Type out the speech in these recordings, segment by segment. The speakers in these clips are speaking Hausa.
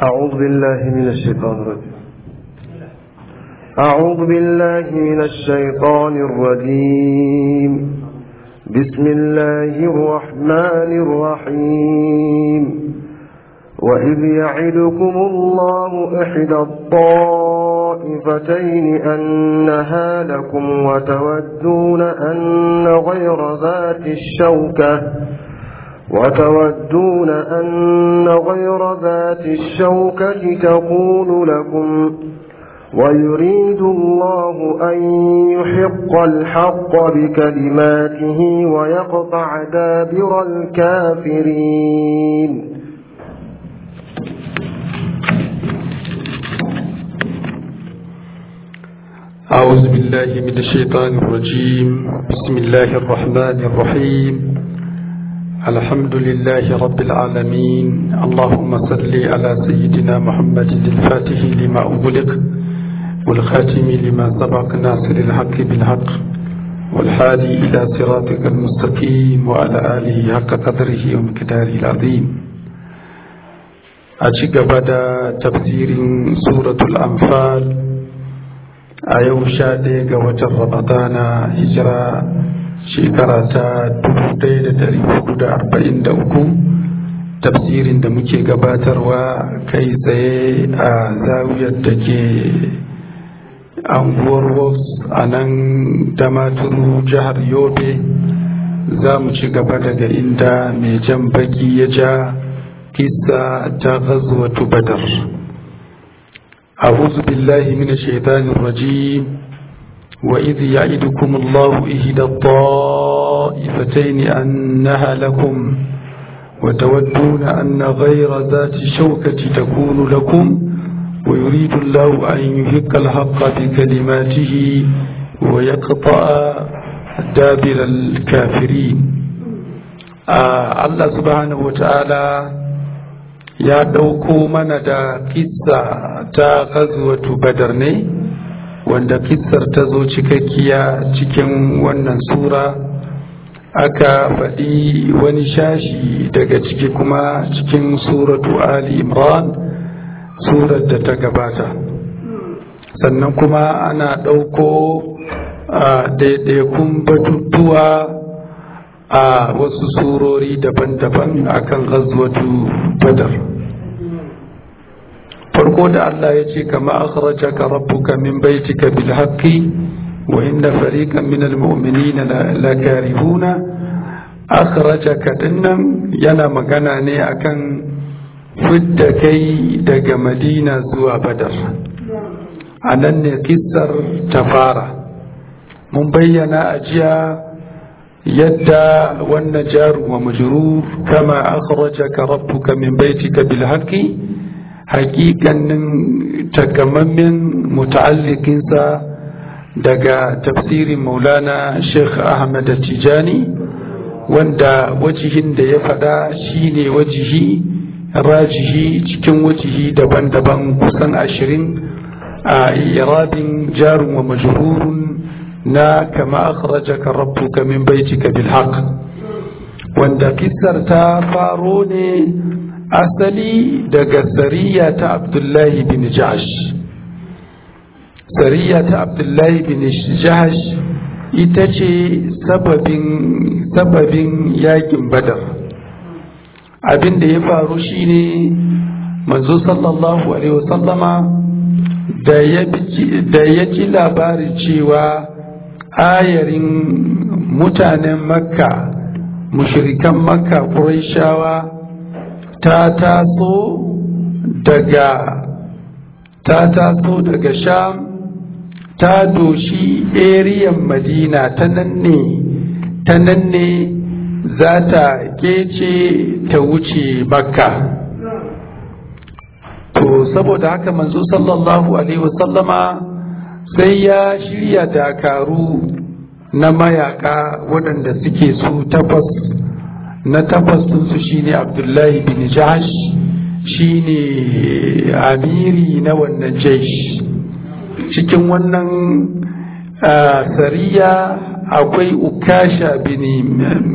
أعوذ بالله من الشيطان الرجيم أعوذ بالله من الشيطان الرجيم بسم الله الرحمن الرحيم وإذ يعدكم الله إحدى الطائفتين أنها لكم وتودون أن غير ذات الشوكة وتودون أن غير ذات الشوكة تكون لكم ويريد الله أن يحق الحق بكلماته ويقطع دابر الكافرين أعوذ بالله من الشيطان الرجيم بسم الله الرحمن الرحيم الحمد لله رب العالمين اللهم صل على سيدنا محمد الفاتح لما أغلق والخاتم لما سبق ناصر الحق بالحق والحادي إلى صراطك المستقيم وعلى آله حق قدره ومقداره العظيم أشق بدا تفسير سورة الأنفال a yau sha ɗaya ga watan ramadana hijira shekara ta uku, tafsirin da muke gabatarwa kai tsaye a zawiyar da ke anguwar wolves a nan damaturu jihar yobe za mu ci gaba daga inda mai jan baki ya ja kisa ta gazuwatu badar أعوذ بالله من الشيطان الرجيم وإذ يعدكم الله إهدى الطائفتين أنها لكم وتودون أن غير ذات الشوكة تكون لكم ويريد الله أن يهق الحق بكلماته ويقطع دابر الكافرين آه الله سبحانه وتعالى ya ɗauko mana da kissa ta gazuwatu badar ne wanda kissar ta zo cikakkiya cikin wannan sura aka faɗi wani shashi daga ciki kuma cikin suratu ali imran surar da ta gabata sannan kuma ana ɗauko a ɗaiɗaikun batutuwa a wasu surori daban-daban akan gazuwatu badar farko da Allah ya ce kama akhrajaka rabbuka min baitika bil haqqi wa inna fariqan min al mu'minina la karihuna akhrajaka dinnan yana magana ne akan fidda kai daga Madina zuwa Badar anan ne kissar ta fara mun bayyana a jiya yadda wannan jaru wa majrur kama akhrajaka rabbuka min baitika bil haqqi hakikanin takamammen muta'allikinsa daga tafsirin maulana sheikh ahmad tijani wanda wajihin da ya fada shine wajihi rajihi cikin wajihi daban-daban kusan ashirin a irabin jarun wa majrurun na kama akhrajaka rabbuka min baitika bil haqq wanda kissar ta faro ne asali daga sariya ta abdullahi bin jahash sariya ta abdullahi bin jahash ita ce sababin sababin yakin badar abin da ya faru shine manzo sallallahu alaihi wasallama da ya ji labarin cewa ayarin mutanen makka mushrikan makka ƙuraishawa ta taso daga ta taso daga sham ta doshi eriyan madina ta nan ne ta nan ne za ta kece ta wuce makka to saboda haka manzo sallallahu alaihi wasallama sai ya shirya dakaru na mayaka waɗanda suke su takwas na takwas su shine abdullahi bin jahash shine amiri na wannan jaish cikin wannan sariya akwai ukasha bin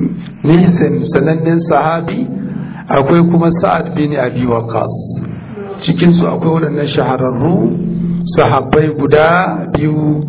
nisan sanannen sahabi akwai kuma sa'ad bin abi waqas cikinsu akwai waɗannan shahararru sahabbai guda biyu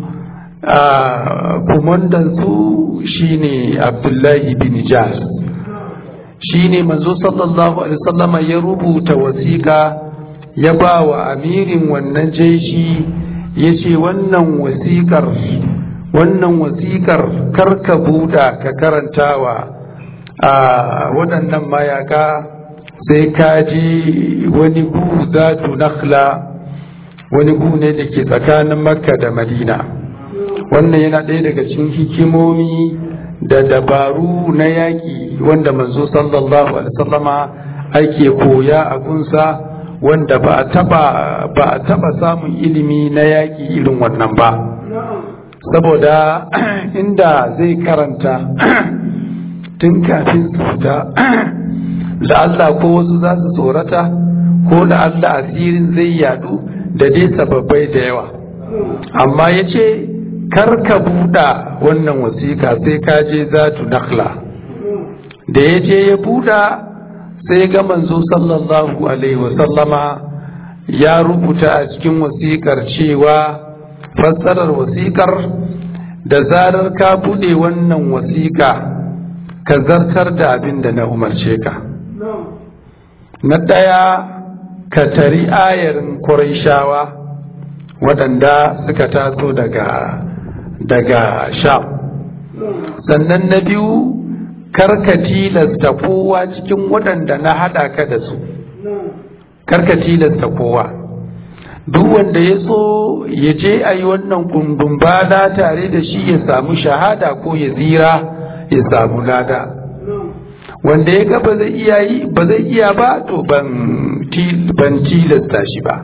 kumandansu shine abdullahi bin jahal shine manzo sallallahu alaihi wasallama ya rubuta wasiƙa ya ba wa amirin wannan jeshi ya ce wannan wasiƙar wannan wasiƙar karka buɗa ka karantawa a waɗannan mayaka sai ka ji wani gu zatu nakhla wani gu ne da ke tsakanin makka da madina wannan yana ɗaya daga cikin hikimomi da dabaru na yaƙi wanda manzo sallallahu alaihi wasallama ake koya a gunsa wanda ba a taba ba a taba samun ilimi na yaƙi irin wannan ba saboda inda zai karanta tun kafin su fita da Allah ko wasu za su tsorata ko da Allah asirin zai yadu da dai sababbai da yawa amma ya ce kar ka buɗa wannan wasiƙa sai ka je zatu nakhla da ya je ya buɗa sai ga manzo sallallahu alaihi wasallama ya rubuta a cikin wasiƙar cewa fassarar wasiƙar da zarar ka buɗe wannan wasiƙa ka zartar da abin da na umarce ka na ɗaya ka tari ayarin Qurayshawa waɗanda suka taso daga daga sham sannan na biyu karka tilasta kowa cikin waɗanda na haɗa ka da su karka tilasta kowa duk wanda ya so ya je a yi wannan kundin bada tare da shi ya samu shahada ko ya zira ya samu lada wanda ya ga ba zai iya yi ba zai iya ba to ban tilasta shi ba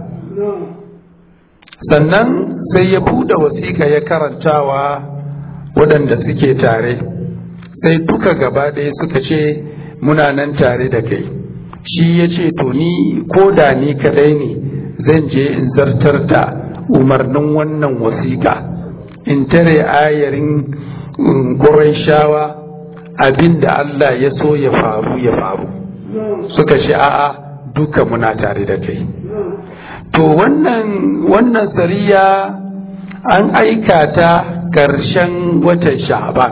sannan sai ya buɗe wasiƙa ya karantawa waɗanda suke tare sai duka gaba ɗaya suka ce muna nan tare da kai shi ya ce to ni ko da ni kadai ne zan je in zartar da umarnin wannan wasiƙa in tare ayarin shawa abin da Allah ya so ya faru ya faru suka ce a'a duka muna tare da kai to wannan wannan sariya an aika ta ƙarshen watan sha'ban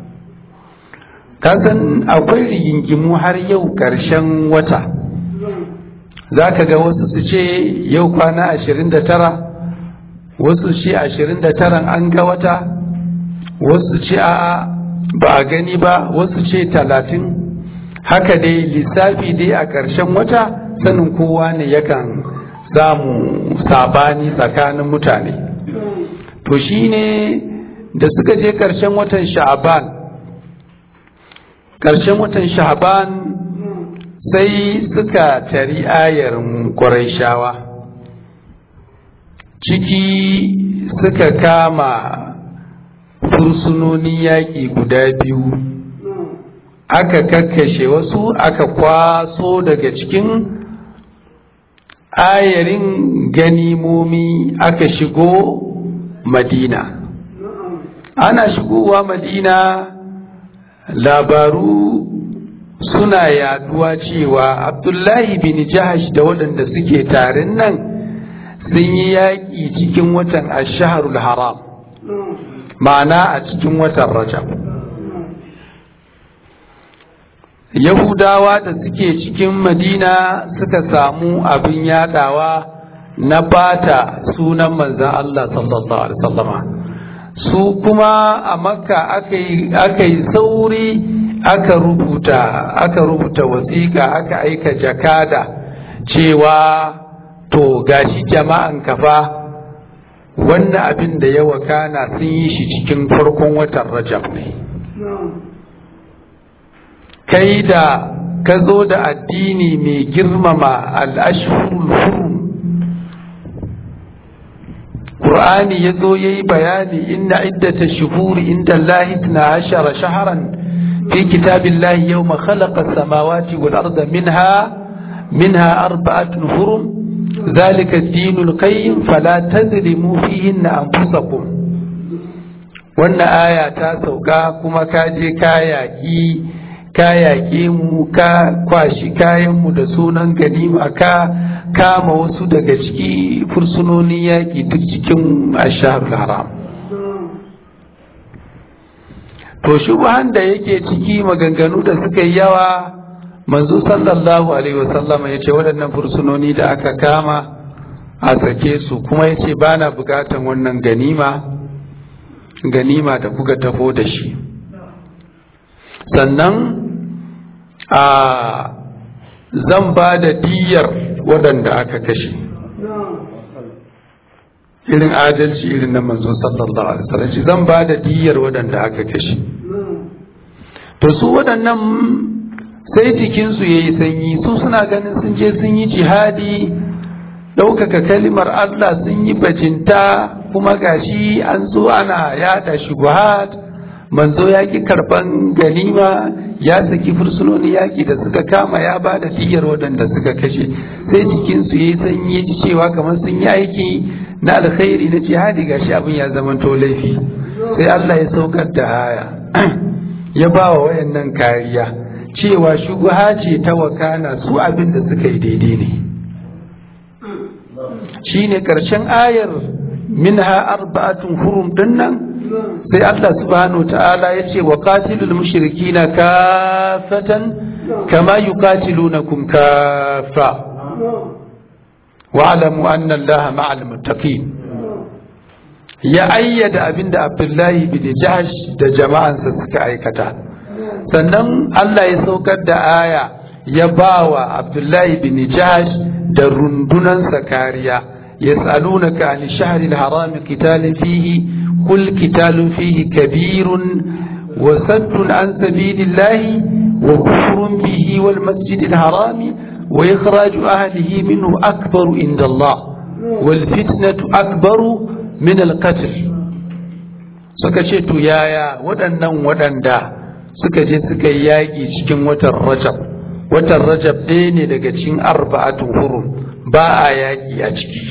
kasan akwai rigingimu har yau ƙarshen wata za ka ga wasu su ce yau kwana ashirin da tara wasu ce ashirin da taran an ga wata wasu ce a'a ba a gani ba wasu ce talatin haka dai lissafi dai a ƙarshen wata sanin kowa ne yakan samu sabani tsakanin mutane to shine da suka je ƙarshen watan sha'aban ƙarshen watan sha'aban sai suka tari ayar shawa ciki suka kama fursunonin yaƙi guda biyu aka kakkashe wasu aka kwaso daga cikin ayarin ganimomi aka shigo madina ana shigowa madina labaru suna yaduwa cewa abdullahi bin jahash da waɗanda suke tarin nan sun yi yaƙi cikin watan ashaharul haram ma'ana a cikin watan rajab yahudawa da suke cikin madina suka samu abin yadawa na bata sunan manzan Allah sallallahu alaihi wasallama su kuma a makka aka yi sauri aka rubuta aka rubuta wasiƙa aka aika jakada cewa to gashi jama'an kafa wannan abin da ya wakana sun yi shi cikin farkon watan rajab ne kai da ka zo da addini mai girmama al'ashirul hurum Qur'ani ya zo ya yi bayani inna iddata shuhuri inda Allahi na ashara shaharan fi kitabin Allahi yau ma khalaqa samawati wal arda minha minha arba'atun hurum zalika dinul qayyim fala tazlimu fihinna anfusakum wannan aya ta sauka kuma ka je ka yaƙi ka yaƙe mu ka kwashi kayanmu da sunan ganima ka kama wasu daga ciki fursunonin yaƙi duk cikin asharul haram to shubuhan da yake ciki maganganu da suka yi yawa manzo sallallahu alaihi wasallama ya ce waɗannan fursunoni da aka kama a sake su kuma ya ce ba na bukatan wannan ganima ganima da kuka tafo da shi sannan a zan ba da diyar waɗanda aka kashe irin adalci irin na manzo sallallahu alaihi wasallam zan ba da diyar waɗanda aka kashe to su waɗannan sai jikinsu ya yi sanyi su suna ganin sun je sun yi jihadi ɗaukaka kalimar Allah sun yi bajinta kuma gashi an zo ana yada shubuhat manzo ya ki karban ganima ya saki fursunoni yaƙi da suka kama ya ba da diyar waɗanda suka kashe sai jikinsu ya yi sanyi ya ji cewa kamar sun yi aiki na alkhairi na jihadi gashi abin ya zama to laifi sai Allah ya saukar da haya ya ba wa wayannan kariya cewa shubuha ce ta wakana su abin da suka yi daidai ne shine karshen ayar minha arba'atun hurum dinnan sai Allah subhanahu ta'ala ya ce wa qatilul mushrikina kafatan kama yuqatilunakum kafa wa'lamu anna Allaha ma'al muttaqin ya ayyada abinda Abdullahi bin Jahsh da jama'ansa suka aikata sannan Allah ya saukar da aya ya bawa Abdullahi bin Jahsh da rundunansa kariya يسألونك عن الشهر الحرام قتال فيه قل قتال فيه كبير وسد عن سبيل الله وكفر به والمسجد الحرام وإخراج أهله منه أكبر عند الله والفتنة أكبر من القتل suka ce to yaya waɗannan waɗanda suka je suka yi yaƙi cikin watan rajab watan rajab ɗaya ne daga cikin arba'atun hurum ba a yaƙi a ciki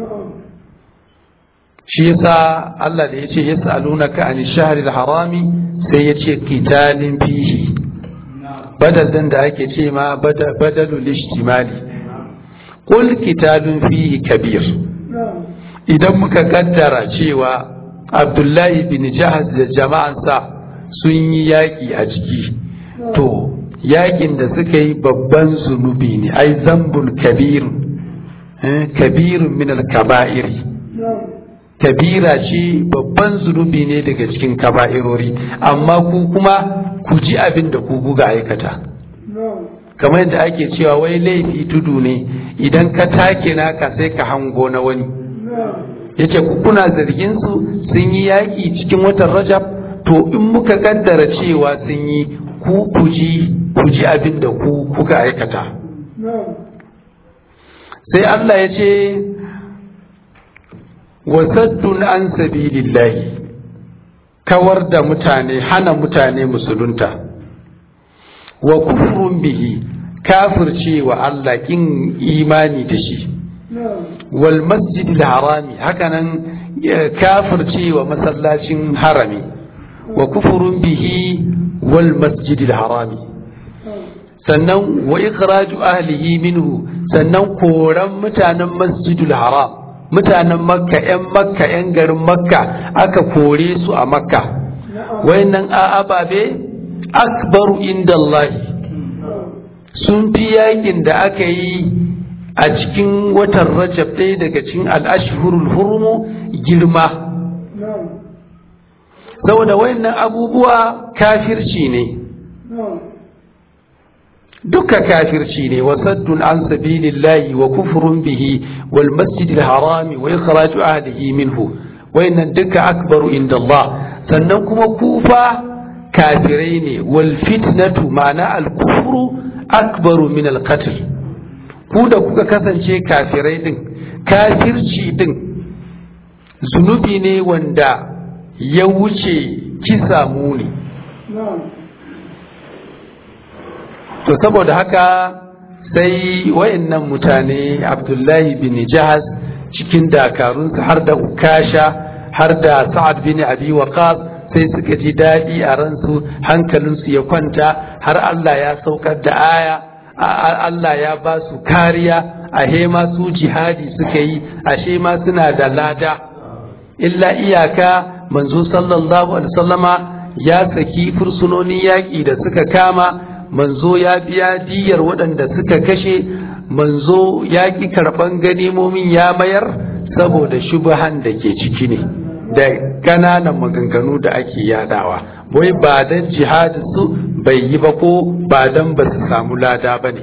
shi yasa Allah da yace yas'alunaka an shahril harami sai yace qitalin fihi badal din da ake ce ma badalul ijtimali qul qitalun fihi kabir idan muka kaddara cewa Abdullahi bin Jahaz da jama'ansa sun yi yaƙi a ciki to yaƙin da suka yi babban zunubi ne ai zambul kabirun kabirun min al-kaba'iri kabira ce babban zunubi ne daga cikin kaba'irori amma ku kuma ku ji abin da ku buga aikata kamar yadda ake cewa wai laifi tudu ne idan ka take naka sai ka hango na wani yace ku kuna zargin su sun yi yaƙi cikin watan rajab to in muka kaddara cewa sun yi ku ku ji ku ji abin da ku kuka aikata sai Allah ya ce wasaddun an sabilillahi kawar da mutane hana mutane musulunta wa kufrun bihi kafirce wa Allah kin imani da shi wal masjidil harami hakanan kafirce wa masallacin harami wa kufrun bihi wal masjidil harami sannan wa ikhraju ahlihi minhu sannan koran mutanen masjidul haram mutanen makka 'yan makka 'yan garin makka aka kore su a makka wayannan a ababe akbaru inda Allah sun fi yakin da aka yi a cikin watan rajab ɗaya daga cikin al'ashhurul hurumu girma saboda wayannan abubuwa kafirci ne duka kafirci ne wa saddun an sabilillahi wa kufrun bihi wal masjidil harami wa ikhraju ahlihi minhu wayannan duka akbaru inda Allah sannan kuma kufa kafirai ne wal fitnatu ma'ana al kufru akbaru min al qatl ku da kuka kasance kafirai din kafirci din zunubi ne wanda ya wuce kisa muni to saboda haka sai wayannan mutane abdullahi bin jahaz cikin dakarunsa har da ukasha har da sa'ad bin abi waqas sai suka ji daɗi a ransu hankalinsu ya kwanta har Allah ya saukar da aya Allah ya ba su kariya a ma su jihadi suka yi ashe ma suna da lada illa iyaka manzo sallallahu alaihi wasallama ya saki fursunonin yaƙi da suka kama manzo ya biya diyar waɗanda suka kashe manzo ya ƙi karɓan ganimomin ya mayar saboda shubahan da ke ciki ne da ƙananan maganganu da ake yadawa wai ba don jihadin su bai yi ba ko ba don ba su samu lada ba ne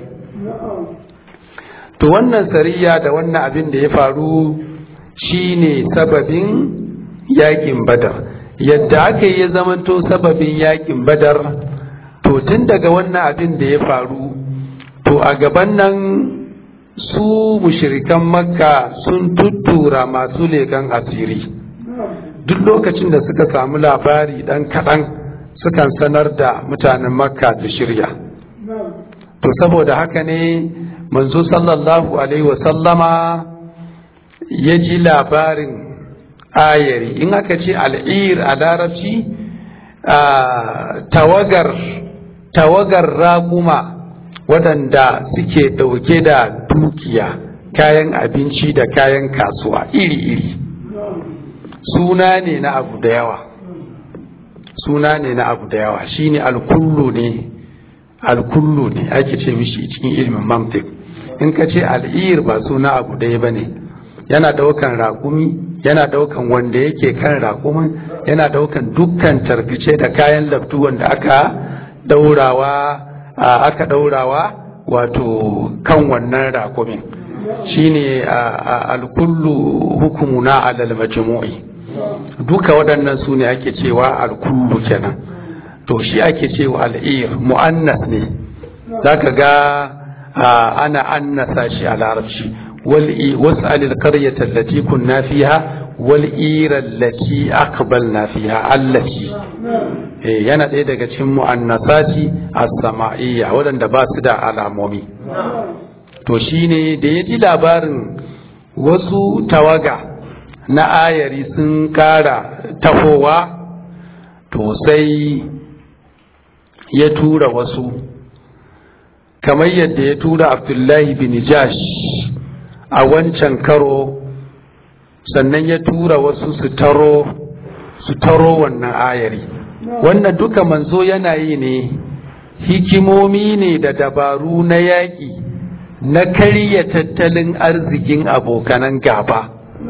to wannan sariya da wannan abin da ya faru shine sababin yakin badar yadda aka yi ya zamanto sababin yakin badar to tun daga wannan abin da ya faru to a gaban nan su mushirikan makka sun tuttura masu leƙen asiri duk lokacin da suka samu labari ɗan kaɗan sukan sanar da mutanen makka da shirya to saboda haka ne manzo sallallahu alaihi wasallama ya ji labarin ayari in aka ce al'ir a larabci tawagar tawagar raguma waɗanda suke ɗauke da dukiya kayan abinci da kayan kasuwa iri-iri suna ne na abu da yawa suna ne na abu da yawa shine alkullu ne alkullu ne ake ce mishi cikin ilimin mantik in ka ce al'ir ba suna abu ɗaya ba ne yana ɗaukan raƙumi yana ɗaukan wanda yake kan raƙumin yana ɗaukan dukkan tarbice da kayan laftu wanda aka ɗaurawa aka ɗaurawa wato kan wannan raƙumin shine alkullu hukumuna alal majmu'i duka waɗannan su ne ake cewa alkullu kenan to shi ake cewa al'ir mu'annas ne zaka ga ana annasa shi a larabci واسأل القرية التي كنا فيها والإيرة التي أقبلنا فيها التي yana ɗaya daga cikin mu'annasati as-sama'iyya waɗanda ba su da alamomi to shine da ya ji labarin wasu tawaga na ayari sun ƙara tafowa to sai ya tura wasu kamar yadda ya tura abdullahi bin jash a wancan karo sannan ya tura wasu su taro su taro wannan ayari wannan duka manzo yana yi ne hikimomi ne da dabaru na yaƙi na karya tattalin arzikin abokanan gaba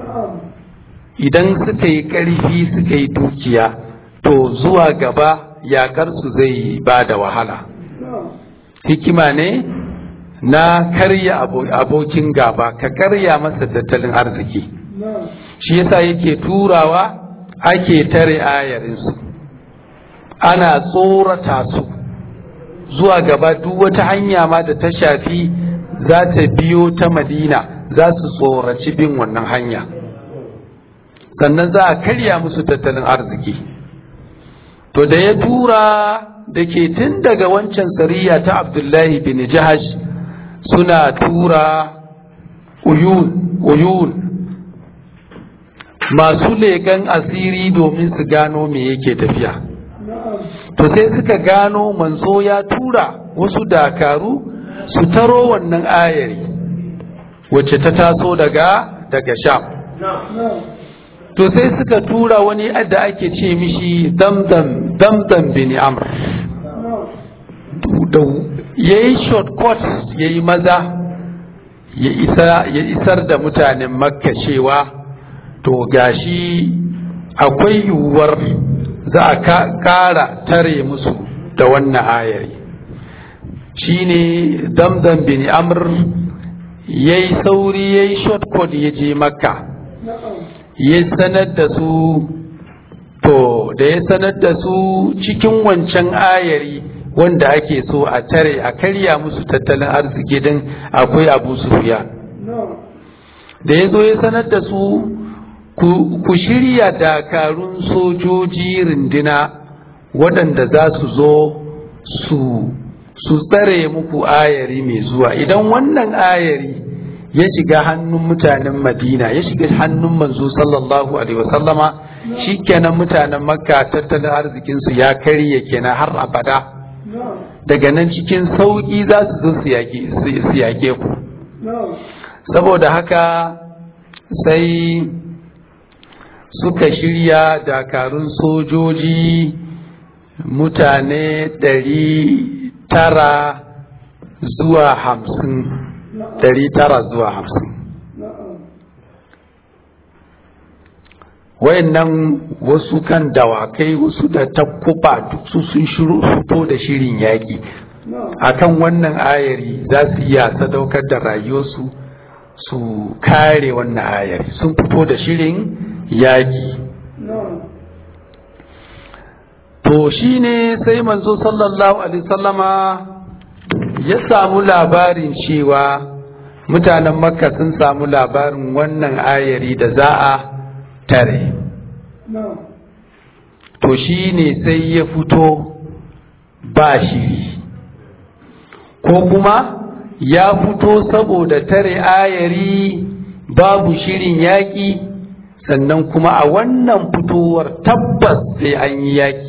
idan suka yi ƙarfi suka yi dukiya to zuwa gaba yaƙarsu zai ba da wahala hikima ne na karya abokin gaba ka karya masa tattalin arziki shi yasa yake turawa ake tare ayarinsu ana tsorata su zuwa gaba duk wata hanya ma da ta shafi za ta biyo ta madina za su tsoraci bin wannan hanya sannan za a karya musu tattalin arziki to da ya tura da ke tun daga wancan sariya ta abdullahi bin jahash suna tura uyun uyun masu leƙen asiri domin su gano me yake tafiya to sai suka gano manzo ya tura wasu dakaru su taro wannan ayari wacce ta taso daga daga sham to sai suka tura wani da ake ce mishi damdam damdam bin amr ya yi shortcut ya yi maza ya isar da mutanen makka cewa to gashi akwai yiwuwar za a kara tare musu da wannan ayari shine damdam bin amr ya yi sauri ya yi shortcut ya je makka ya sanar da su to da ya sanar da su cikin wancan ayari wanda ake so a tare a karya musu tattalin arziki din akwai abu sufiya da ya zo ya sanar da su ku shirya dakarun sojoji rindina waɗanda za su zo su su tsare muku ayari mai zuwa idan wannan ayari ya shiga hannun mutanen madina ya shiga hannun manzo sallallahu alaihi wasallama shikenan mutanen makka tattalin arzikinsu ya karye kenan har abada daga nan cikin sauƙi za su zo su yake ku saboda haka sai suka shirya dakarun sojoji mutane ɗari tara zuwa hamsin ɗari tara zuwa hamsin wayannan wasu kan dawakai wasu da takkuba duk su sun shiru fito da shirin yaƙi akan wannan ayari za su iya sadaukar da rayuwarsu su kare wannan ayari sun fito da shirin yaƙi to shi ne sai manzo sallallahu alaihi sallama ya samu labarin cewa mutanen makka sun samu labarin wannan ayari da za a tare to shi ne sai ya fito ba shiri ko kuma ya fito saboda tare ayari babu shirin yaƙi sannan kuma a wannan fitowar tabbas sai an yi yaƙi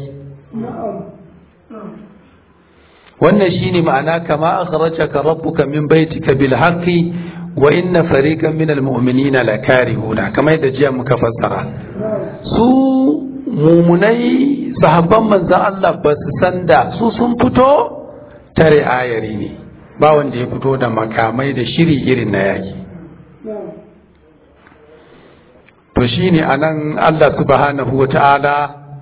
wannan shine ma'ana kama akhrajaka rabbuka min baitika bil haqqi wa inna fariqan min al mu'minina lakarihuna kamar yadda jiya muka fassara su mumunai sahabban manzon Allah ba su san da su sun fito tare ayari ne ba wanda ya fito da makamai da shiri irin na yaki to shine anan Allah subhanahu wa ta'ala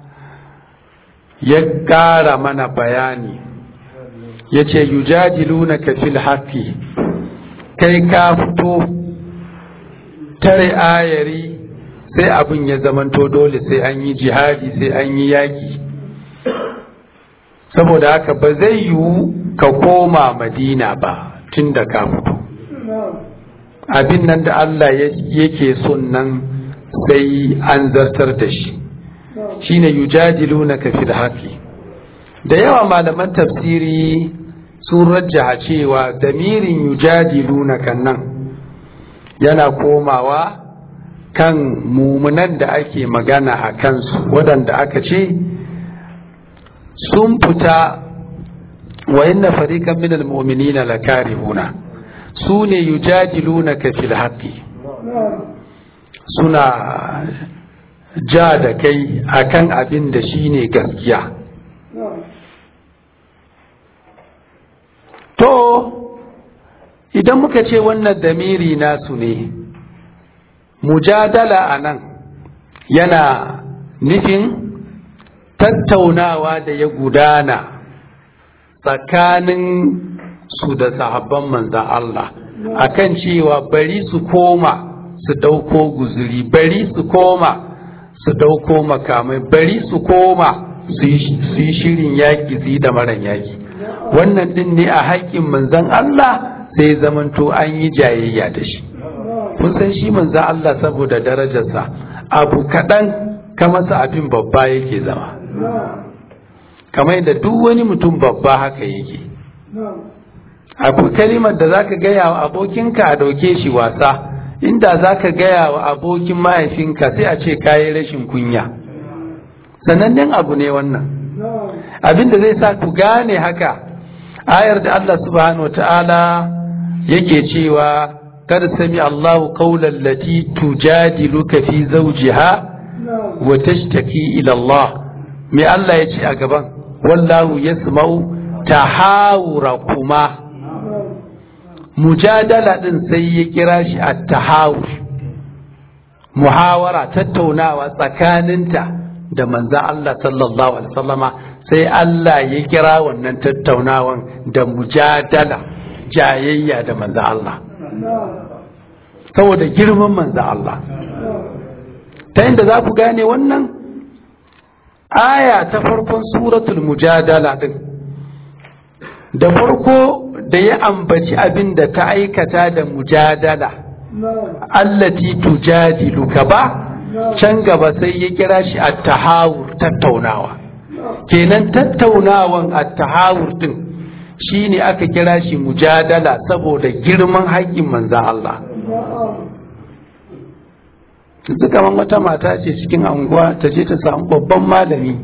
ya ƙara mana bayani ya ce yujadilunaka fil haqqi kai ka fito tare ayari sai abin ya zamanto dole sai an yi jihadi sai an yi yaki saboda haka ba zai yiwu ka koma madina ba tun da ka fito abin nan da Allah yake son nan sai an zartar da shi shine yujadilunaka fil haqqi da yawa malaman tafsiri sun rajjaha cewa damirin yujadilunaka nan yana komawa kan mumunan da ake magana a kansu waɗanda aka ce sun fita wa inna fariqan minal mu'minina lakarihuna su ne yujadilunaka fil haqqi suna ja da kai akan abin da shine gaskiya to idan muka ce wannan damiri nasu ne mujadala a nan yana nufin tattaunawa da ya gudana tsakanin su da sahabban manzan Allah akan cewa bari su koma su ɗauko guzuri bari su koma su ɗauko makamai bari su koma su yi shirin yaƙi su yi da maran yaƙi wannan ɗin ne a haƙƙin manzan Allah sai zamanto an yi jayayya da shi kun san shi manzan Allah saboda darajarsa abu kaɗan ka masa abin babba yake zama kamar da duk wani mutum babba haka yake abu kalimar da zaka gaya wa abokinka a dauke shi wasa inda zaka gaya wa abokin mahaifinka sai a ce kayi rashin kunya sanannen abu ne wannan abin da zai sa ku gane haka ayar da Allah subhanahu ta'ala yake cewa kad sami Allahu qawlan lati tujadiluka fi zawjiha wa tashtaki ila Allah me Allah ya ce a gaban wallahu yasma'u tahawurakuma mujadala din sai ya kira shi at-tahawur muhawara tattaunawa tsakaninta da manzan Allah sallallahu alaihi wasallama sai Allah ya kira wannan tattaunawan da mujadala jayayya da manzan Allah saboda girman manzan Allah ta inda za ku gane wannan aya ta farkon suratul mujadala din da farko da ya ambaci abin da ta aikata da mujadala allati tujadiluka ba can gaba sai ya kira shi at-tahawur tattaunawa kenan tattaunawan at-tahawur din shine aka kira shi mujadala saboda girman haƙƙin manzan Allah yanzu kamar wata mata ce cikin anguwa ta je ta samu babban malami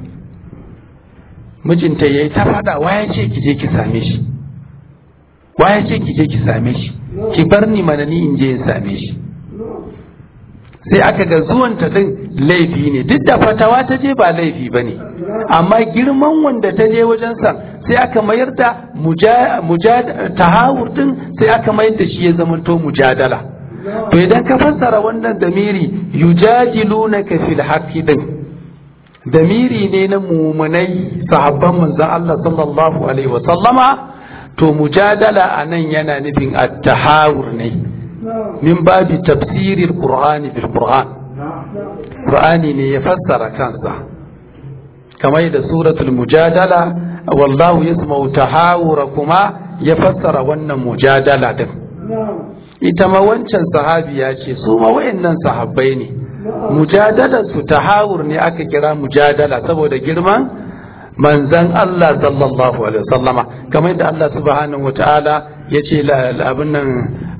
mijinta ya yi ta faɗa waya ce ki je ki same shi waya ce ki je ki same shi ki bar ni mana ni in je in same shi sai aka ga zuwanta din laifi ne duk da fatawa ta je ba laifi ba ne amma girman wanda ta je wajensa sai aka mayar da tahawur din sai aka mayar da shi ya zamanto mujadala to idan ka fassara wannan damiri yujadilunaka fil haqqi din damiri ne na mumunai sahabban manzon Allah sallallahu alaihi wa sallama to mujadala anan yana nufin at-tahawur ne min babi tafsirin qur'ani bil qur'an qur'ani ne ya fassara kansa kamar da suratul mujadala wallahu yasma'u tahawurakuma ya fassara wannan mujadala din ita ma wancan sahabiya ce su ma wayannan sahabbai ne mujadalar su tahawur ne aka kira mujadala saboda girman manzan Allah sallallahu alaihi wasallama kamar da Allah subhanahu wataala yace abin nan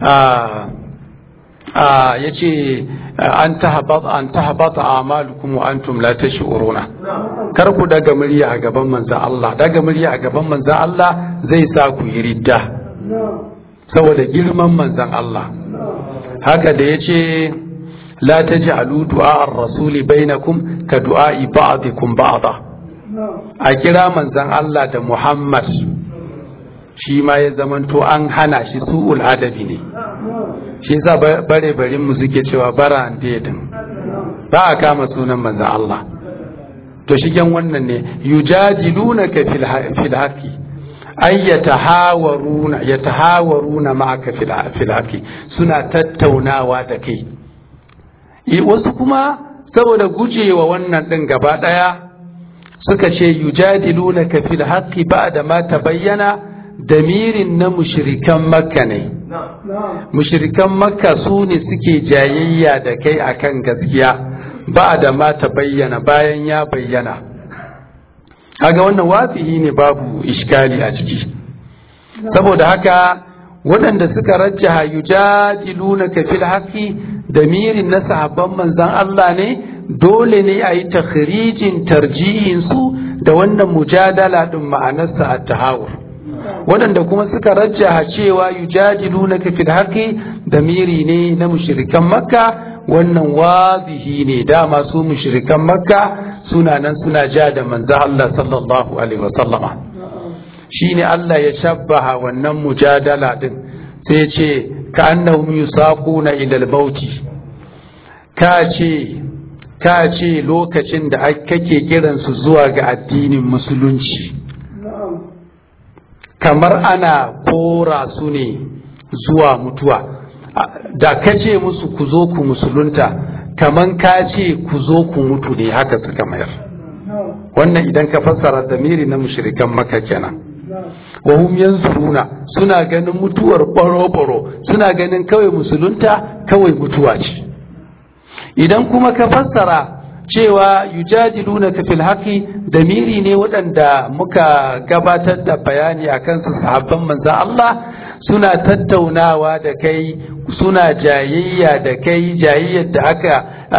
ya ce an tahabata amalukum wa antum la tash'uruna kar ku daga murya a gaban manzan Allah daga murya a gaban manzan Allah zai sa ku yi ridda saboda girman manzan Allah haka da yace la taj'alu du'a ar-rasuli bainakum ka du'a'i ba'dikum ba'da a kira manzan Allah da Muhammad shi ma ya zamanto an hana shi su'ul adabi ne shi yasa bare barin mu suke cewa bara an dedin ba a kama sunan manzon Allah to shigen wannan ne yujadilunaka fil fil haqi ay yatahawaruna yatahawaruna ma'aka fil fil haqi suna tattaunawa da kai wasu kuma saboda gujewa wannan din gaba daya suka ce yujadilunaka fil haqi ba'da ma tabayyana damirin na mushirikan makka ne mushirikan makka su ne suke jayayya da kai akan gaskiya ba da ma ta bayyana bayan ya bayyana haga wannan wafihi ne babu iskali a ciki saboda haka waɗanda suka rajjaha yujadilunaka fil haqqi damirin na sahabban manzan Allah ne dole ne a yi takhrijin tarjihin su da wannan mujadala din ma'anarsa at-tahawur waɗanda kuma suka rajjaha cewa yujadilunaka fil haqqi damiri ne na mushrikan makka wannan wazihi ne dama su mushrikan makka suna nan suna ja da manzo Allah sallallahu alaihi wasallama shine Allah ya shabbaha wannan mujadala din sai ya ce ka annahum yusaquna ila al-mauti ka ce ka ce lokacin da kake kiransu zuwa ga addinin musulunci kamar ana kora su ne zuwa mutuwa da ka ce musu ku zo ku musulunta kamar ka ce ku zo ku mutu ne haka suka mayar wannan idan ka fassara damiri na mushrikan maka kenan wa hum yanzuruna suna ganin mutuwar baro-baro suna ganin kawai musulunta kawai mutuwa ce idan kuma ka fassara cewa yujadiluna ka fil haqi damiri ne waɗanda muka gabatar da bayani a kansu sahabban manzan Allah suna tattaunawa da kai suna jayayya da kai jayayyar da aka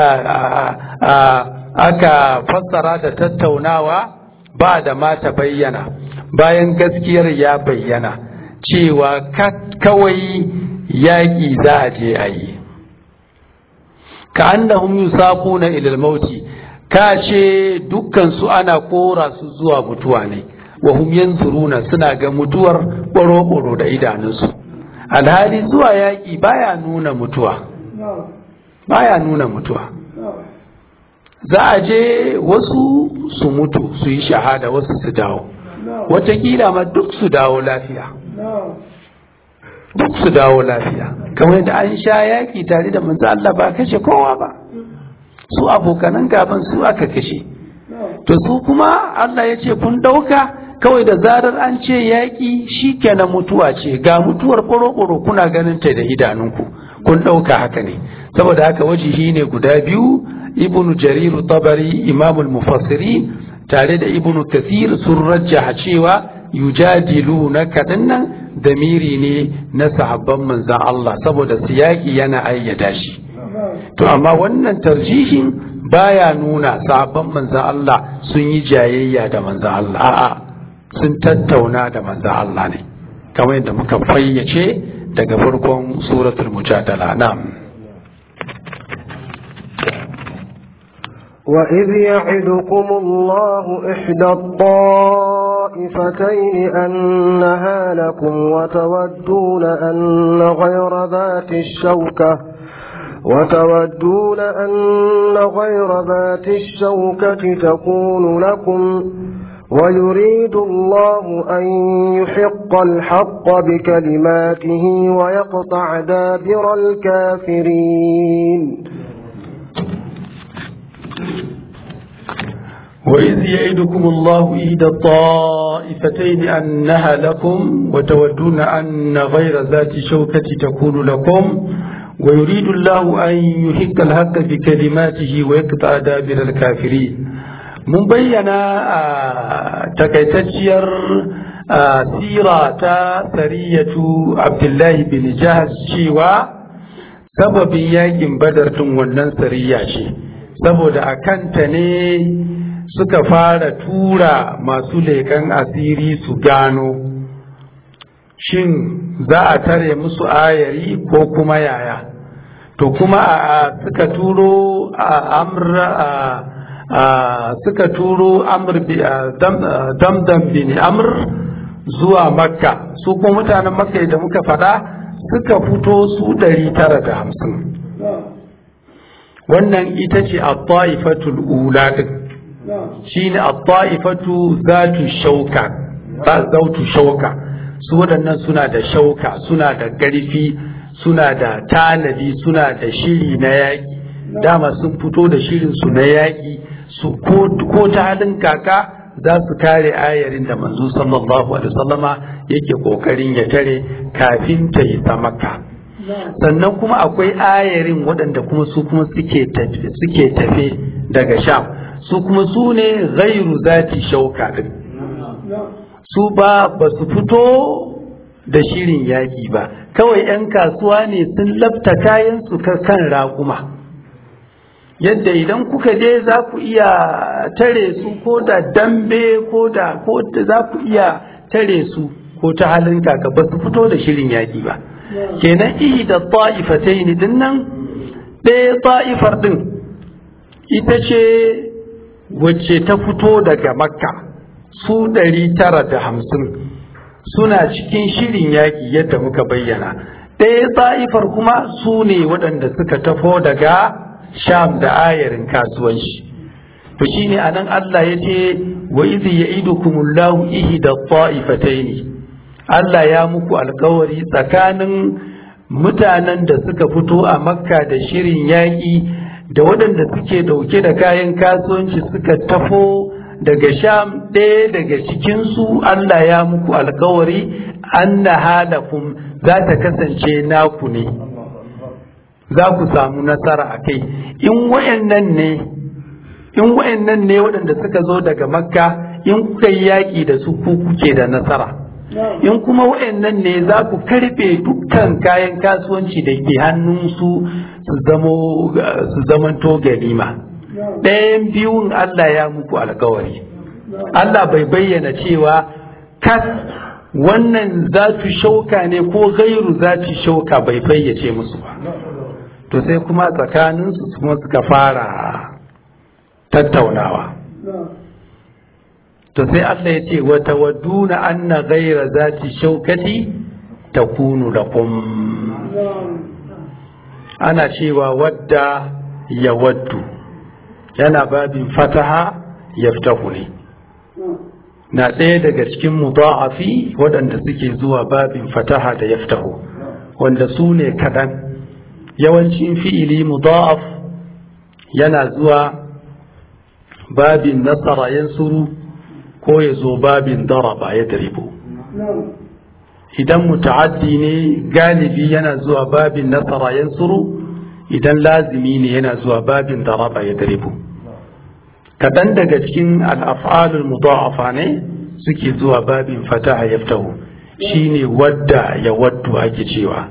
aka fassara da tattaunawa ba da mata bayyana bayan gaskiyar ya bayyana cewa kawai yaƙi za a je a yi ka annahum yusaquna ila al-mauti ka ce dukkan su ana kora su zuwa mutuwa ne wa hum yanzuruna suna ga mutuwar boro da idanunsu alhali zuwa yaki baya nuna mutuwa baya nuna mutuwa za a je wasu su mutu su yi shahada wasu su dawo watakila ma duk su dawo lafiya duk su dawo lafiya kamar yadda an sha yaki tare da manzo Allah ba kashe kowa ba su abokanan gaban su aka kashe to su kuma Allah ya ce kun dauka kawai da zarar an ce yaki shikenan mutuwa ce ga mutuwar ƙoro kuna ganin ta da idanunku kun dauka haka ne saboda haka wajihi ne guda biyu ibnu jarir tabari imamul mufassirin tare da ibnu kathir sun rajjaha cewa yujadilunaka dinnan damiri ne na sahabban manzan Allah saboda siyaki yana ayyada shi to amma wannan tarjihin baya nuna sahabban manzan Allah sun yi jayayya da manzan Allah a'a sun tattauna da manzan Allah ne kamar yadda muka fayyace daga farkon suratul mujadala na'am وإذ يعدكم الله إحدى الطائفتين أنها لكم وتودون أن غير ذات الشوكة وتودون أن غير ذات الشوكة تكون لكم ويريد الله أن يحق الحق بكلماته ويقطع دابر الكافرين وإذ يعدكم الله إحدى الطائفتين أنها لكم وتودون أن غير ذات شوكة تكون لكم ويريد الله أن يحق الحق بكلماته ويقطع دابر الكافرين mun bayyana a takaitacciyar sira ta sariyatu abdullahi bin jahaz cewa sababin yakin badar tun wannan sariya ce saboda a kanta ne suka fara tura masu leƙen asiri su gano shin za a tare musu ayari ko kuma yaya to kuma a suka turo a amra a suka turo amr damdam bin amr zuwa makka su kuma mutanen makka da muka faɗa suka fito su ɗari tara da hamsin wannan ita ce a ta'ifatul ula ɗin shi ne a ta'ifatu zatu shauka zautu shauka su waɗannan suna da shauka suna da ƙarfi suna da tanadi suna da shiri na yaƙi dama sun fito da shirinsu na yaƙi su ko ta halin kaka za su kare ayarin da manzo sallallahu alaihi wasallama yake kokarin ya tare kafin ta yi ta makka sannan kuma akwai ayarin waɗanda kuma su kuma suke tafe daga sham su kuma su ne gairu zati shauka din su ba ba su fito da shirin yaƙi ba kawai 'yan kasuwa ne sun labta kayan su kan raƙuma yadda idan kuka je za ku iya tare su ko da dambe ko da ko za ku iya tare su ko ta halin kaka ba su fito da shirin yaƙi ba kenan ihi da ta'ifatai ne din nan ɗaya ta'ifar ɗin ita ce wacce ta fito daga makka su ɗari tara da hamsin suna cikin shirin yaƙi yadda muka bayyana ɗaya ta'ifar kuma su ne waɗanda suka tafo daga sham da ayarin kasuwanci to shine anan Allah ya ce wa idh ya'idukumullahu ihda ta'ifataini Allah ya muku alkawari tsakanin mutanen da suka fito a makka da shirin yaƙi da waɗanda suke ɗauke da kayan kasuwanci suka tafo daga sham ɗaya daga cikinsu Allah ya muku alkawari anna halakum za ta kasance naku ne za ku samu nasara a kai in wayannan ne in wayannan ne waɗanda suka zo daga makka in kuka yi yaƙi da su ku kuke da nasara in kuma wayannan ne za ku karɓe dukkan kayan kasuwanci da ke hannunsu su zamo su zamanto ganima ɗayan biyun Allah ya muku alkawari Allah bai bayyana cewa kas wannan za shauka ne ko gairu za shauka bai fayyace musu ba to sai kuma tsakaninsu kuma suka fara tattaunawa to sai Allah ya ce wata waduna anna gaira zati shaukati ta kunu da ana cewa wadda ya waddu yana babin fataha ya ne na ɗaya daga cikin mudha'afi waɗanda suke zuwa babin fataha da yaftahu wanda su ne kaɗan yawancin fi'ili mudha'af yana zuwa babin nasara yansuru ko ya zo babin daraba ya daribu idan muta'addi ne galibi yana zuwa babin nasara yansuru idan lazimi ne yana zuwa babin daraba ya daribu kaɗan daga cikin al'af'alul mudha'afa ne suke zuwa babin fataha yaftahu shine wadda ya waddu ake cewa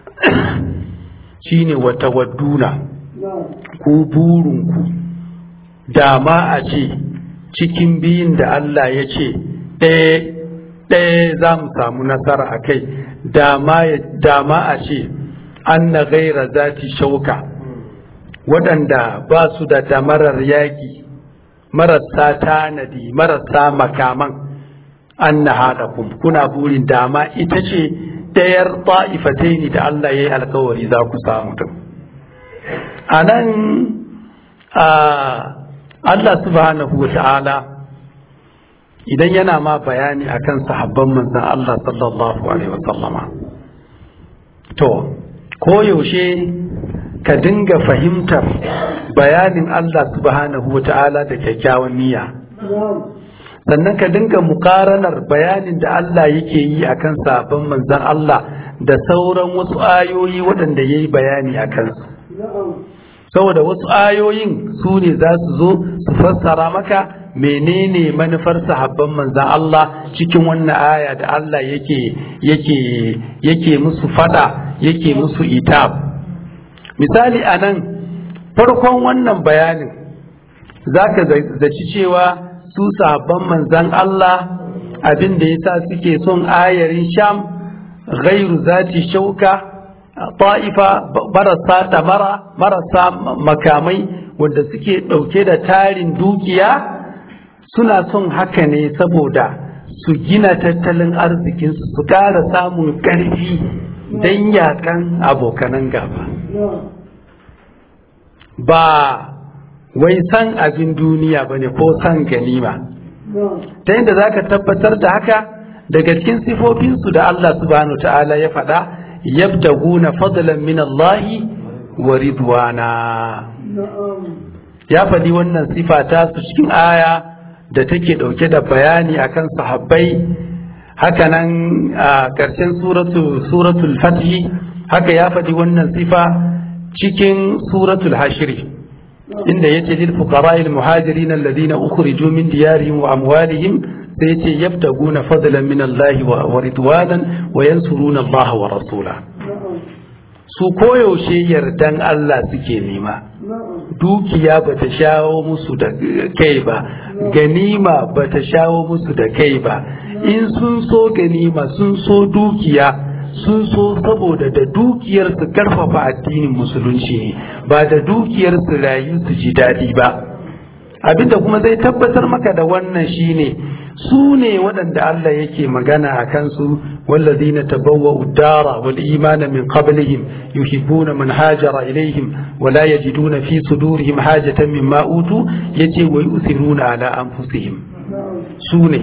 shine wata wadduna ku burinku dama a ce cikin biyun da Allah ya ce ɗaya za mu samu nasara a kai dama a ce an na gaira zati shauka waɗanda ba su da damarar yaƙi marasa tanadi marasa makaman an na haɗa kuna burin dama ita ce ɗayar ta'ifatai ne da Allah ya yi alkawari za ku samu din a nan Allah subhanahu wa ta'ala idan yana ma bayani akan sahabban manzan Allah sallallahu alaihi wasallama to koyaushe ka dinga fahimtar bayanin Allah subhanahu wa ta'ala da kyakkyawan niyya sannan ka dinga mukaranar bayanin da Allah yake yi akan sahabban manzan Allah da sauran wasu ayoyi waɗanda ya yi bayani a kansu saboda wasu ayoyin su ne za su zo su fassara maka menene manufar sahabban manzan Allah cikin wannan aya da Allah yake yake yake musu fada yake musu itab misali a nan farkon wannan bayanin zaka zaci cewa su sahabban manzan Allah abin da yasa suke son ayarin sham ghairu zati shauka ta'ifa marasa damara marasa makamai wanda suke ɗauke da tarin dukiya suna son haka ne saboda su gina tattalin arzikinsu su ƙara samun ƙarfi don yakan abokanan gaba ba wai san abin duniya ba ne ko san ganima ta yadda za ka tabbatar da haka daga cikin sifofinsu da Allah subhanahu ta'ala ya faɗa yabtaguna fadlan min Allah wa ridwana ya faɗi wannan sifa ta su cikin aya da take ɗauke da bayani akan sahabbai hakanan a ƙarshen suratul fathi haka ya faɗi wannan sifa cikin suratul hashiri inda yace lil fuqara'il muhajirin alladhina ukhriju min diyarihim wa amwalihim sai yace yabtaguna fadlan min Allah wa ridwanan wa yansuruna Allah wa rasula su koyaushe yardan Allah suke nema dukiya ba ta shawo musu da kai ba ganima ba ta shawo musu da kai ba in sun so ganima sun so dukiya sun so saboda da dukiyar su karfafa addinin musulunci ne ba da dukiyar su rayu su ji daɗi ba abinda kuma zai tabbatar maka da wannan shine su ne waɗanda Allah yake magana a kansu والذين تبوأوا الدار والإيمان من قبلهم يحبون من هاجر إليهم ولا يجدون في صدورهم حاجة مما أوتوا يتي ويؤثرون على أنفسهم سوني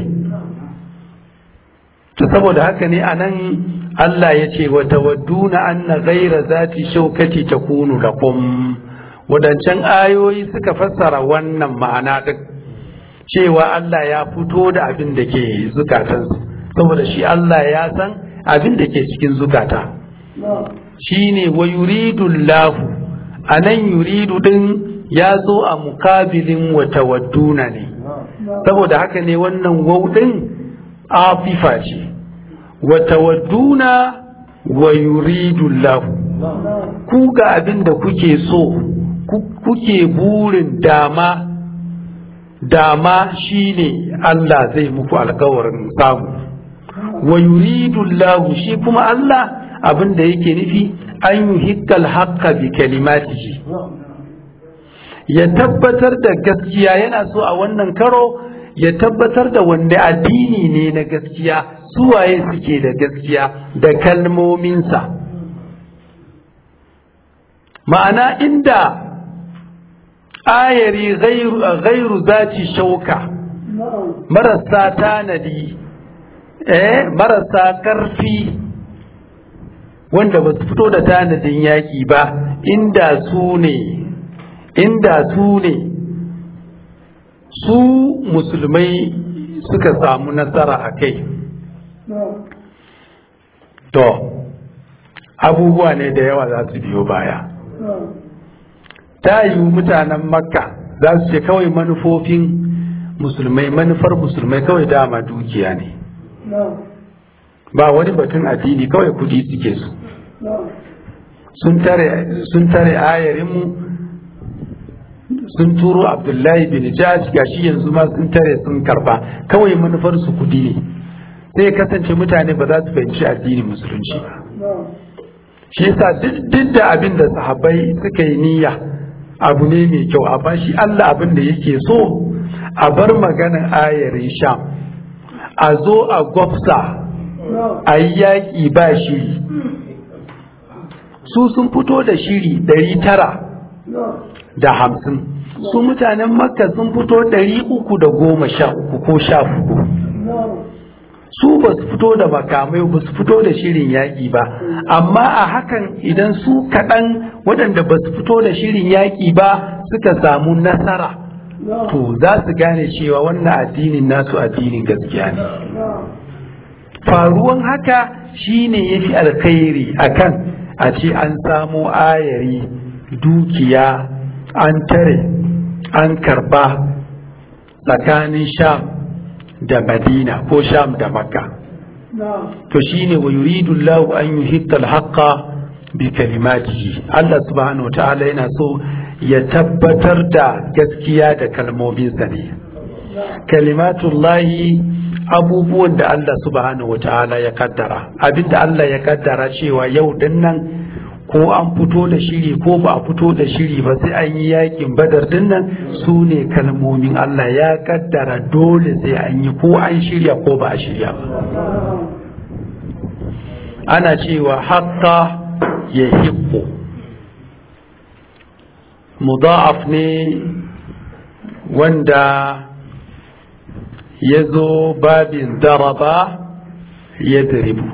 تصبر هكذا أنا الله يتي وتودون أن غير ذات شوكة تكون لكم wadancan ayoyi suka fassara wannan ma'ana duk cewa Allah ya fito da abin da ke zukatansu saboda shi Allah ya san abin da ke cikin zukata shi ne wa yuridu lahu a nan yuridu din ya zo a mukabilin wata wadduna ne saboda haka ne wannan wauɗin afifa ce wata wadduna wa yuridu lahu ku ga abin da kuke so kuke burin dama dama shine Allah zai muku alkawarin samu wa yuridu Allah shi kuma Allah abin da yake nufi an yuhikkal haqqa bi kalimatihi ya tabbatar da gaskiya yana so a wannan karo ya tabbatar da wanda addini ne na gaskiya suwaye suke da gaskiya da kalmominsa ma'ana inda ayari gairu zati shauka marasa tanadi eh marasa ƙarfi wanda ba su fito da tanadin yaƙi ba inda su ne inda su ne su musulmai suka samu nasara a kai to abubuwa ne da yawa za su biyo baya ta yiwu mutanen makka za su ce kawai manufofin musulmai manufar musulmai kawai dama dukiya ne ba wani batun addini kawai kudi suke su sun tare ayarinmu sun turo abdullahi bin jaj gashi yanzu ma sun tare sun karba kawai manufar su kudi ne sai kasance mutane ba za su fahimci addinin musulunci ba shi yasa duk da abin da sahabbai suka yi niyya abu ne mai kyau amma shi Allah abin da yake so a bar maganar ayarin sham a zo a gwafsa a yi yaƙi ba shiri su sun fito da shiri ɗari tara da hamsin su mutanen makka sun fito ɗari uku da goma sha uku ko sha uku su ba su fito da makamai ba su fito da shirin yaƙi ba amma a hakan idan su kaɗan waɗanda ba su fito da shirin yaƙi ba suka samu nasara to za su gane cewa wannan addinin nasu addinin gaskiya ne faruwan haka shine ya fi alkhairi akan a ce an samo ayari dukiya an tare an karba tsakanin sham da madina ko sham da makka to shine wa yuridu Allahu an yuhitta al-haqqa bi kalimatihi Allah subhanahu ta'ala yana so ya tabbatar da gaskiya da kalmominsa ne kalimatullahi abubuwan da Allah subhanahu ta'ala ya kaddara abinda Allah ya kaddara cewa yau din nan ko an fito da shiri ko ba a fito da shiri ba sai an yi yakin badar din nan su ne kalmomin Allah ya kaddara dole sai an yi ko an shirya ko ba a shirya ba ana cewa hatta ya hibbo mudaf ne wanda ya zo babin daraba ya diribu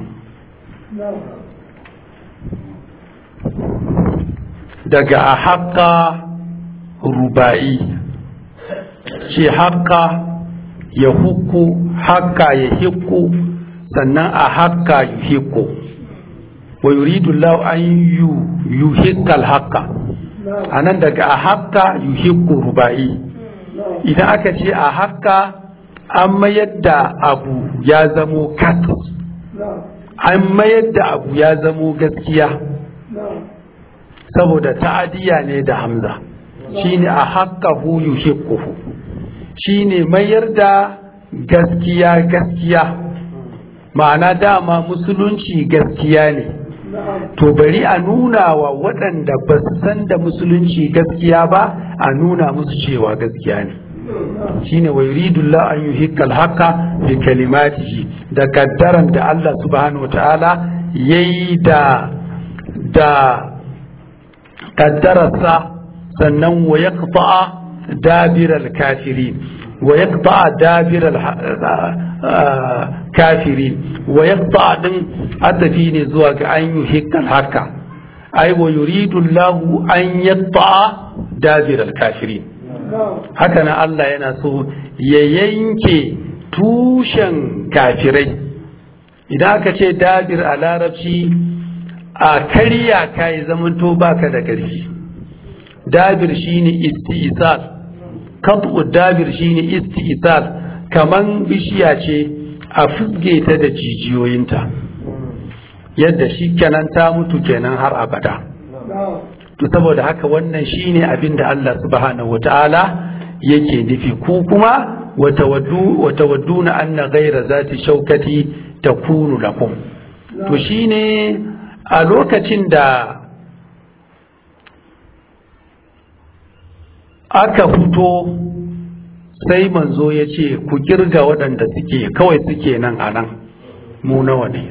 daga a haƙa ruba'i ce haƙa ya huku haƙa ya hiku sannan a haƙa yi hiku wa yuridu lau an yuhikkal haƙa a nan daga a haƙa yuhiku ruba'i idan aka ce a haƙa an mayar da abu ya zamo kat an mayar da abu ya zamo gaskiya saboda ta'adiyya ne da hamza shine a haqqahu yuhibbuhu shine mayar da gaskiya gaskiya ma'ana dama musulunci gaskiya ne to bari a nuna wa waɗanda ba su san da musulunci gaskiya ba a nuna musu cewa gaskiya ne shine wa yuridu Allah an yuhikka al-haqqa bi kalimatihi da kaddaran da Allah subhanahu wataala yayi da da kaddararsa sannan wa yaqta dabir al-kafirin wa yaqta dabir al-kafirin wa yaqta din adafi ne zuwa ga an yuhikka al-haqqa ai wa yuridu Allah an yaqta dabir al-kafirin haka nan Allah yana so ya yanke tushen kafirai idan aka ce dabir a larabci a karya ka yi zamanto baka da ƙarfi dabir shine isti'sal qat'u dabir shine isti'sal kaman bishiya ce a fusge ta da jijiyoyinta yadda shi kenan ta mutu kenan har abada to saboda haka wannan shine abin da Allah subhanahu wataala yake nufi ku kuma watawadduna anna ghaira zati shaukati takunu lakum to shine a lokacin da aka fito sai manzo ya ce ku kirga waɗanda suke kawai suke nan a nan mu nawa ne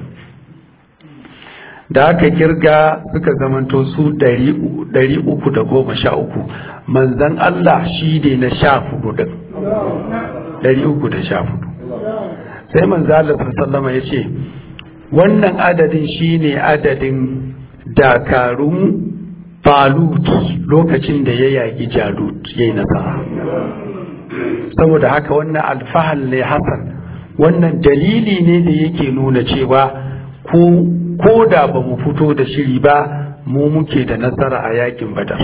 da aka kirga suka zamanto su ɗari uku da goma sha uku manzan Allah shi ne na sha hudu ɗin ɗari uku da sha hudu sai manzan Allah sallama ya ce wannan adadin shi ne adadin dakarun falut lokacin da ya yaƙi jalut ya yi nasara saboda haka wannan alfahal ne hasan wannan dalili ne da yake nuna cewa ko ko da ba mu fito da shiri ba mu muke da nasara a yakin badar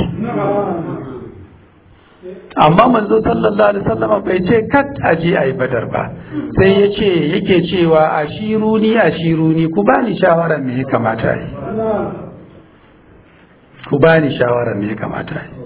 amma manzo sallallahu alaihi wasallam bai ce kat aje ayi badar ba sai ya ce yake cewa ashiruni ashiruni ku bani shawara me ya kamata yi ku bani shawara me ya kamata yi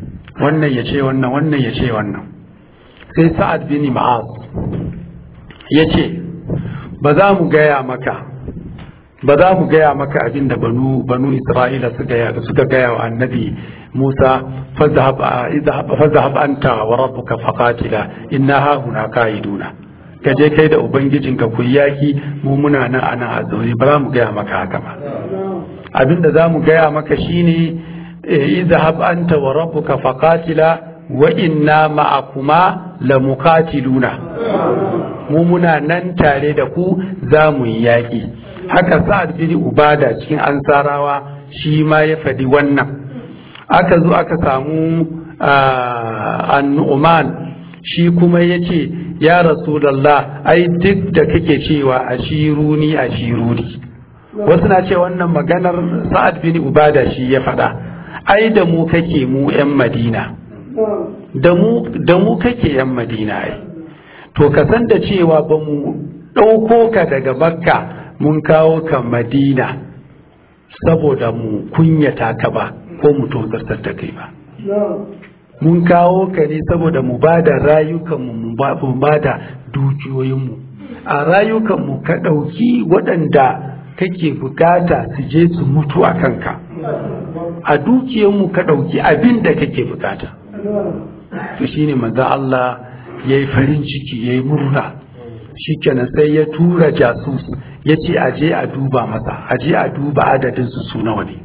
wannan ya ce wannan wannan ya ce wannan sai sa'ad bin ma'az ya ce ba za mu gaya maka ba za mu gaya maka abin da banu banu isra'ila suka gaya wa annabi musa fazahab anta wa rabbuka faqatila inna ha huna qaiduna ka je kai da ubangijinka ku yaki mu muna nan ana a zaune ba za mu gaya maka haka ba abin da za mu gaya maka shine izhab anta wa rabbuka faqatila wa inna ma'akuma lamuqatiluna mu muna nan tare da ku za mu yi yaƙi haka sa'ad bin ubada cikin ansarawa shi ma ya faɗi wannan aka zo aka samu annu'man shi kuma ya ce ya rasulallah ai duk da kake cewa ashiruni ashiruni wasu na ce wannan maganar sa'ad bin ubada shi ya faɗa ai da mu kake mu 'yan madina da mu kake 'yan madina ai to ka san da cewa ba mu ɗauko ka daga makka mun kawo ka madina saboda mu kunyata ka ba ko mu tozartar da kai ba mun kawo ka ne saboda mu ba da rayukanmu mu ba da dukiyoyinmu a rayukanmu ka ɗauki waɗanda kake bukata su je su mutu a kanka a dukiyanmu ka ɗauki abin da kake bukata to shine manzo Allah ya yi farin ciki ya yi murna shikenan sai ya tura jasus ya ce a je a duba masa a je a duba adadin su su nawa ne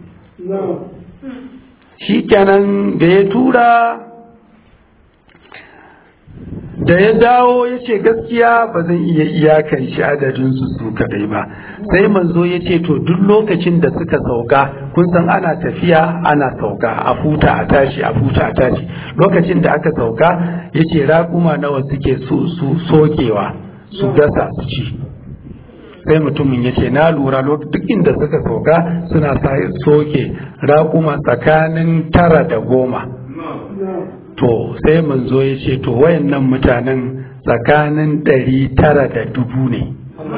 shikenan da ya tura da ya dawo ya ce gaskiya ba zan iya iyakan shi adadin su su kadai ba sai manzo ya ce to duk lokacin da suka sauka kun san ana tafiya ana sauka a futa a tashi a futa a tashi lokacin da aka sauka ya ce raƙuma nawa suke su sokewa su gasa su ci sai mutumin ya ce na lura duk inda suka sauka suna soke raƙuma tsakanin tara da goma to sai manzo ya ce to wayannan mutanen tsakanin ɗari tara da dubu ne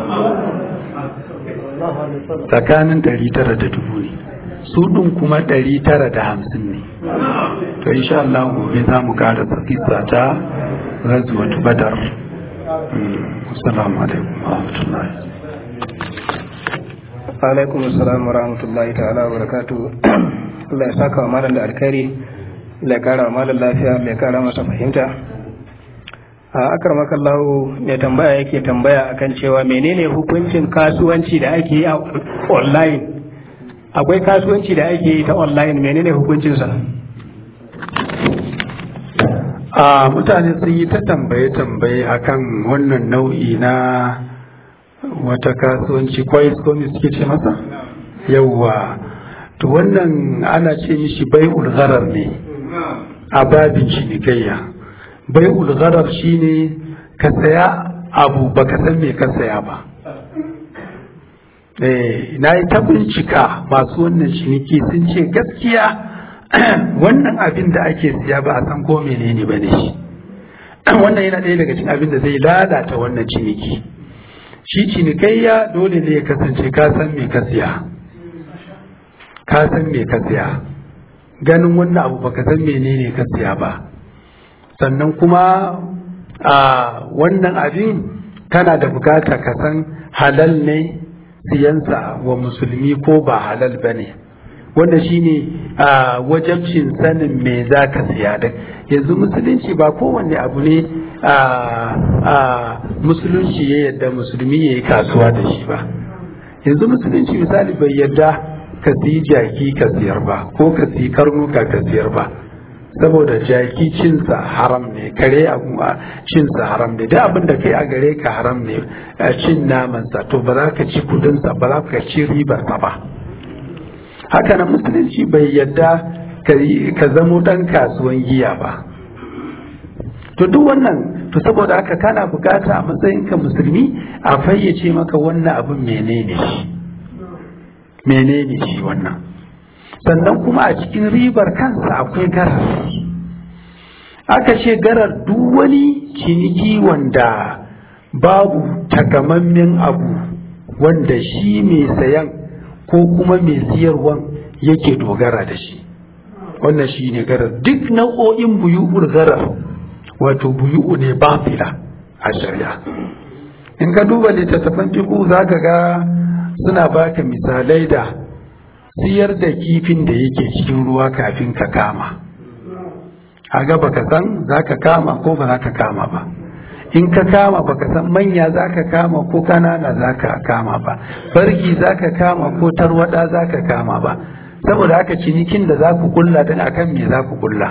tsakanin ɗari tara da dubu ne su ɗin kuma ɗari tara da hamsin ne to insha Allah gobe za mu ƙara kisa ta razuwatu badar assalamu alaikum wa rahmatullahi alaikum assalam wa rahmatullahi ta'ala wa barakatuh Allah ya saka wa malam da alkhairi Allah ya kara wa malam lafiya Allah ya kara masa fahimta a akar makallahu mai tambaya yake tambaya akan cewa menene hukuncin kasuwanci da ake yi a online akwai kasuwanci da ake yi ta online menene hukuncinsa a mutane sun yi ta tambaye-tambaye akan wannan nau'i na wata kasuwanci kwai komi suke ce masa yauwa to wannan ana ce mishi bai ulgharar ne a babin cinikayya bai ulgharar shine ka saya abu baka san me ka saya ba eh na yi ta bincika masu wannan ciniki sun ce gaskiya wannan abin da ake siya ba a san ko menene ba ne shi wannan yana ɗaya daga cikin abin da zai lalata wannan ciniki shi cinikayya dole ne ya kasance ka san me ka siya ka san me ka siya ganin wannan abu baka san menene ka siya ba sannan kuma a wannan abin kana da bukata ka san halal ne siyansa wa musulmi ko ba halal ba ne wanda shine a wajabcin sanin me za ka siya da yanzu musulunci ba kowanne abu ne a musulunci ya yadda musulmi ya yi kasuwa da shi ba yanzu musulunci misali bai yadda ka siyi jaki ka siyar ba ko ka siyi karnuka ka siyar ba saboda jaki cinsa haram ne kare abu cinsa haram ne da abin da kai a gare ka haram ne cin namansa to ba za ka ci kudinsa ba za ka ci ribarsa ba haka nan musulunci bai yadda ka zamo ɗan kasuwan giya ba to duk wannan to saboda haka kana bukata a matsayinka musulmi a fayyace maka wannan abin menene shi menene shi wannan sannan kuma a cikin ribar kansa akwai garar aka ce garar duk wani ciniki wanda babu takamammen abu wanda shi mai sayan ko kuma mai siyarwan yake dogara da shi wannan shi ne garar duk nau'o'in buyu'ur garar wato buyu'u ne bafila a shari'a in ka duba littattafan fiku za ka ga suna baka misalai da siyar da kifin da yake cikin ruwa kafin ka kama a ga baka san za ka kama ko ba za ka kama ba in ka kama baka san manya za ka kama ko kanana za ka kama ba farki za ka kama ko tarwada za ka kama ba saboda haka cinikin da za ku kulla din akan me za ku kulla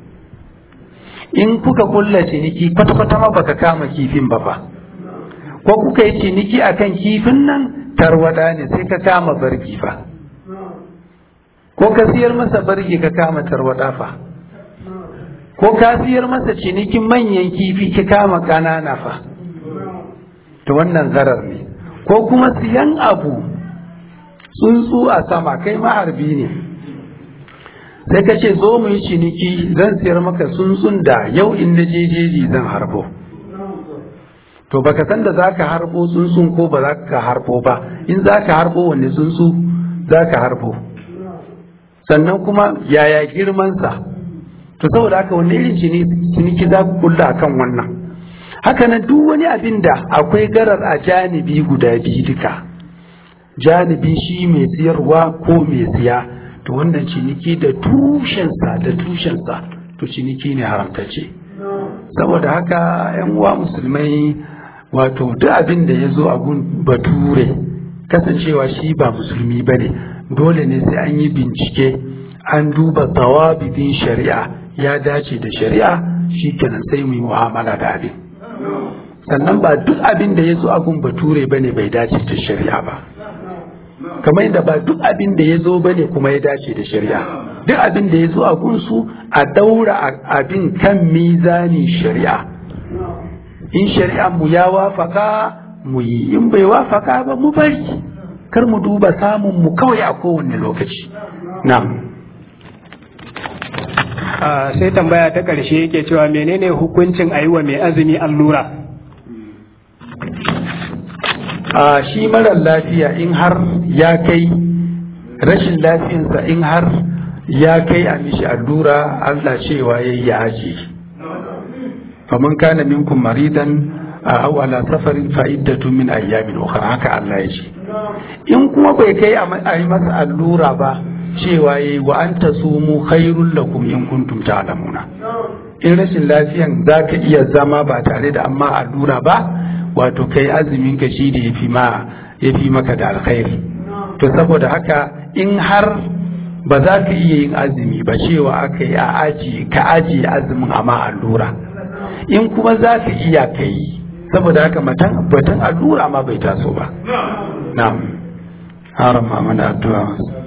in kuka kulla ciniki kwata-kwata ma baka kama kifin ba fa ko kuka yi ciniki akan kifin nan tarwada ne sai ka kama barki fa ko ka siyar masa barki ka kama tarwada fa ko ka siyar masa cinikin manyan kifi ka kama ƙanana fa to wannan zarar ne ko kuma siyan abu tsuntsu a sama kai maharbi ne sai ka ce zo mu yi ciniki zan siyar maka tsuntsun da yau in na jejeji zan harbo to baka san da za ka harbo tsuntsun ko ba za ka harbo ba in za ka harbo wanne tsuntsu za ka harbo sannan kuma yaya girmansa to saboda haka wanne irin ciniki za ku kulla akan wannan haka nan duk wani abin da akwai garar a janibi guda biyu duka janibi shi mai siyarwa ko mai siya to wannan ciniki da tushensa da tushensa to ciniki ne haramtacce saboda haka yan uwa musulmai wato duk abin da ya zo a gun bature kasancewa shi ba musulmi ba ne dole ne sai an yi bincike an duba tawabidin shari'a ya dace da shari'a shi kenan sai mu yi mu'amala da abin sannan ba duk abin da ya zo a gun bature ba ne bai dace da shari'a ba kamar yadda ba duk abin da ya zo ba ne kuma ya dace da shari'a duk abin da ya zo a gunsu a daura abin kan mizanin shari'a in shari'a mu ya wafaka mu yi in bai wafaka ba mu bari kar mu duba samun mu kawai a kowane lokaci na'am sai tambaya ta ƙarshe yake cewa menene hukuncin a yi wa mai azumi allura a shi marar lafiya in har ya kai rashin lafiyansa in har ya kai a mishi allura Allah cewa ya yi aji faman kana minkum maridan a aw ala safarin fa'iddatu min ayyamin ukhra haka Allah ya ce in kuma bai kai a yi masa allura ba cewa yayi wa anta sumu khairul lakum in kuntum ta'lamuna in rashin lafiyan zaka iya zama ba tare da amma allura ba wato kai azumin ka shi da yafi ma yafi maka da alkhairi to saboda haka in har ba za ka iya yin azumi ba cewa aka yi a aji ka aji azumin amma allura in kuma za ka iya ka yi saboda haka matan batun allura ma bai taso ba na'am haram ma mana addu'a